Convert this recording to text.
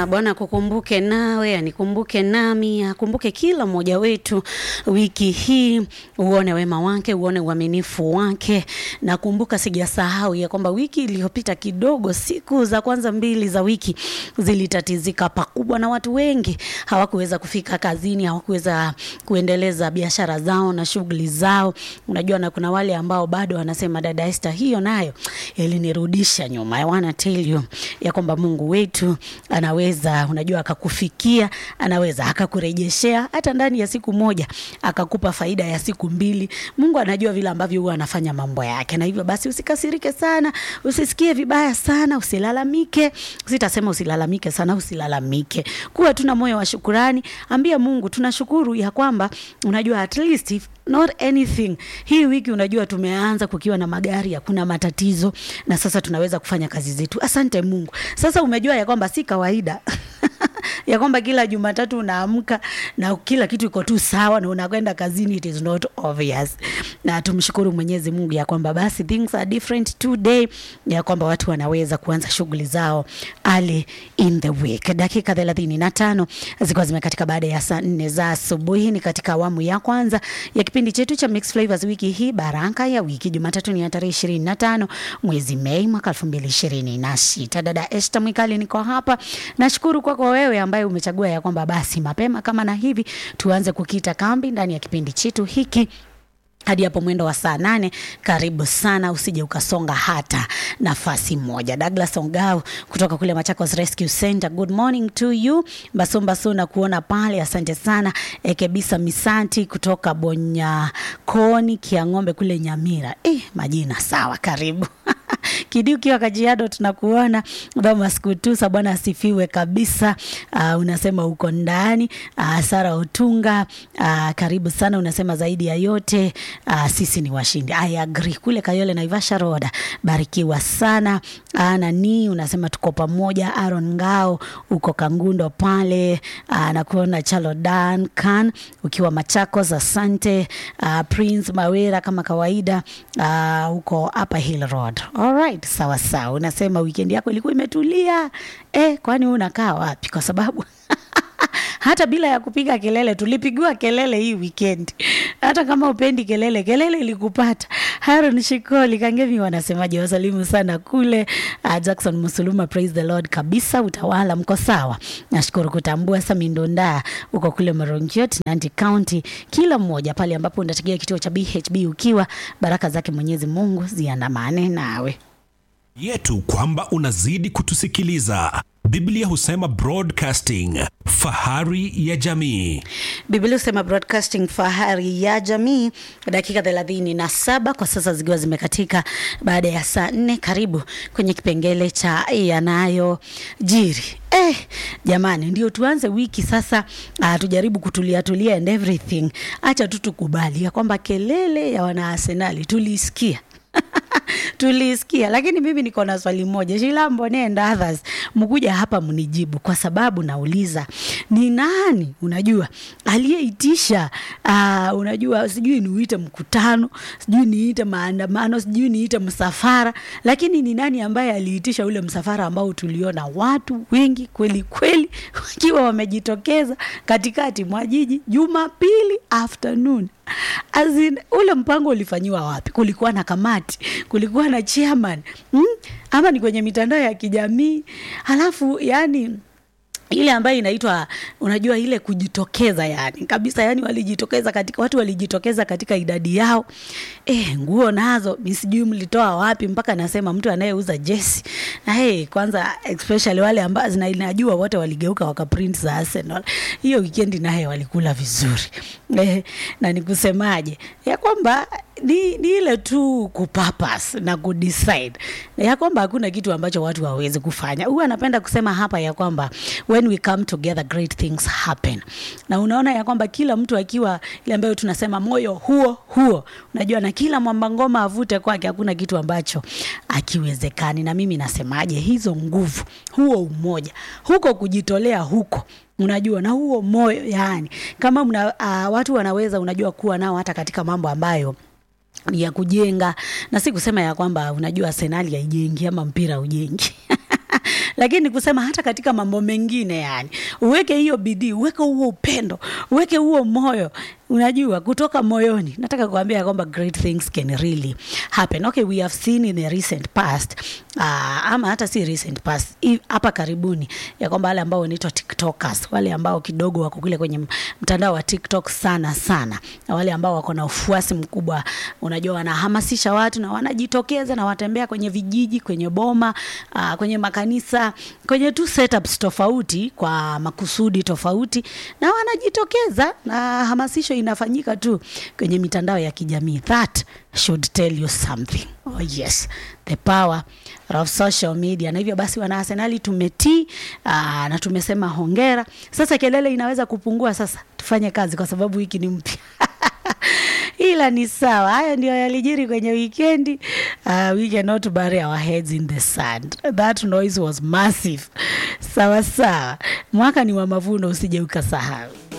Ah, Bwana akukumbuke nawe, anikumbuke nami, akumbuke kila mmoja wetu wiki hii, uone wema wake, uone uaminifu wake. Nakumbuka sijasahau ya kwamba wiki iliyopita kidogo, siku za kwanza mbili za wiki zilitatizika pakubwa, na watu wengi hawakuweza kufika kazini, hawakuweza kuendeleza biashara zao na shughuli zao. Unajua, na kuna wale ambao bado wanasema dada Esther, hiyo nayo ilinirudisha nyuma. I wanna tell you ya kwamba Mungu wetu anaweza, unajua, akakufikia, anaweza akakurejeshea hata ndani ya siku moja, akakupa faida ya siku mbili. Mungu anajua vile ambavyo huwa anafanya mambo yake, na hivyo basi usikasirike sana, usisikie vibaya sana, usilalamike. Sitasema usilalamike sana, usilalamike, kuwa tuna moyo wa shukurani. Ambia Mungu tunashukuru ya kwamba unajua at least if not anything hii wiki unajua tumeanza kukiwa na magari hakuna matatizo na sasa tunaweza kufanya kazi zetu asante mungu sasa umejua ya kwamba si kawaida ya kwamba kila jumatatu unaamka na kila kitu iko tu sawa na unakwenda kazini it is not obvious na tumshukuru mwenyezi mungu ya kwamba basi things are different today ya kwamba watu wanaweza kuanza shughuli zao early in the week dakika thelathini na tano zilikuwa zimekatika baada ya saa nne za asubuhi ni katika awamu ya kwanza ya kipindi chetu cha Mix Flavors wiki hii baraka ya wiki jumatatu ni ya tarehe ishirini na tano mwezi mei mwaka elfu mbili ishirini na sita dada Esther Mwikali niko hapa nashukuru kwako wewe ambaye umechagua ya kwamba basi mapema kama na hivi tuanze kukita kambi ndani ya kipindi chetu hiki hadi hapo mwendo wa saa nane. Karibu sana, usije ukasonga hata nafasi moja. Douglas Ongao kutoka kule Machakos Rescue Center, good morning to you. Basombaso na kuona pale, asante sana. Ekebisa Misanti kutoka Bonyakoni Kiang'ombe kule Nyamira. Eh, majina sawa, karibu Kidi ukiwa Kajiado tunakuona. Thomas Kutusa, Bwana asifiwe kabisa. Uh, unasema uko ndani. Uh, Sara Otunga, uh, karibu sana. Unasema zaidi ya yote uh, sisi ni washindi. I agree. Kule Kayole Naivasha Road, barikiwa sana. Uh, nani unasema tuko pamoja. Aaron Ngao uko Kangundo pale. Uh, nakuona Chalo Duncan ukiwa Machakos, asante. Uh, Prince Mawera kama kawaida uh, uko Upper Hill Road. Alright, sawa sawa. Unasema weekend yako ilikuwa imetulia eh, kwani wewe unakaa wapi? Kwa sababu hata bila ya kupiga kelele tulipigiwa kelele hii weekend. Hata kama upendi kelele, kelele ilikupata. Haron Shikoli Kangemi wanasemaje? Wasalimu sana kule. Uh, Jackson Musuluma, praise the Lord kabisa. Utawala mko sawa, nashukuru kutambua. Sami Ndonda uko kule Morongiot, Nandi County. Kila mmoja pale ambapo unategea kituo cha BHB ukiwa, baraka zake Mwenyezi Mungu ziandamane nawe yetu kwamba unazidi kutusikiliza. Biblia husema broadcasting, fahari ya jamii. Biblia husema broadcasting fahari ya jamii. Dakika thelathini na saba kwa sasa zikiwa zimekatika baada ya saa nne. Karibu kwenye kipengele cha yanayojiri. Eh, jamani, ndio tuanze wiki sasa. Uh, tujaribu kutulia tulia and everything. Acha tu tukubali ya kwamba kelele ya wana Arsenali tulisikia tulisikia, lakini mimi niko na swali moja, Shilambo and others, mkuja hapa mnijibu, kwa sababu nauliza ni nani, unajua aliyeitisha uh, unajua sijui niuite mkutano, sijui niite maandamano, sijui niite msafara, lakini ni nani ambaye aliitisha ule msafara ambao tuliona watu wengi kweli kweli wakiwa wamejitokeza katikati mwa jiji Jumapili afternoon As in, ule mpango ulifanyiwa wapi? Kulikuwa na kamati, kulikuwa na chairman hmm? ama ni kwenye mitandao ya kijamii? Halafu yani ile ambayo inaitwa unajua ile kujitokeza yani kabisa yani walijitokeza katika watu walijitokeza katika idadi yao eh nguo nazo mi sijui mlitoa wapi mpaka nasema mtu anayeuza jesi na hey, kwanza especially wale ambao zinajua wote waligeuka wakaprint za Arsenal hiyo weekend naye walikula vizuri eh, na nikusemaje ya kwamba ni, ni ile tu kupapas na kudecide ya kwamba hakuna kitu ambacho watu hawawezi kufanya. Huwa anapenda kusema hapa ya kwamba when we come together great things happen, na unaona ya kwamba kila mtu akiwa ile ambayo tunasema moyo huo huo, unajua, na kila mwamba ngoma avute kwake, hakuna kitu ambacho akiwezekani. Na mimi nasemaje, hizo nguvu, huo umoja, huko kujitolea huko unajua na huo moyo yani, kama mna, uh, watu wanaweza unajua kuwa nao hata katika mambo ambayo ni ya kujenga, na si kusema ya kwamba unajua Arsenali haijengi ama mpira ujengi lakini kusema hata katika mambo mengine yani uweke hiyo bidii uweke huo upendo uweke huo moyo unajua kutoka moyoni nataka kuambia kwamba great things can really happen okay we have seen in the recent past uh, ama hata si recent past i- hapa karibuni ya kwamba wale ambao wanaitwa tiktokers wale ambao kidogo wako kule kwenye m- mtandao wa tiktok sana sana na wale ambao wako na ufuasi mkubwa unajua wanahamasisha watu na wanajitokeza na watembea kwenye vijiji kwenye boma uh, kwenye makanisa kwenye tu setups tofauti kwa makusudi tofauti na wanajitokeza na hamasisho inafanyika tu kwenye mitandao ya kijamii that should tell you something oh yes the power of social media na hivyo basi wana arsenali tumetii aa, na tumesema hongera sasa kelele inaweza kupungua sasa tufanye kazi kwa sababu wiki ni mpya ila ni sawa hayo ndio yalijiri kwenye wikendi uh, we cannot bury our heads in the sand that noise was massive sawa sawa mwaka ni wa mavuno usije ukasahau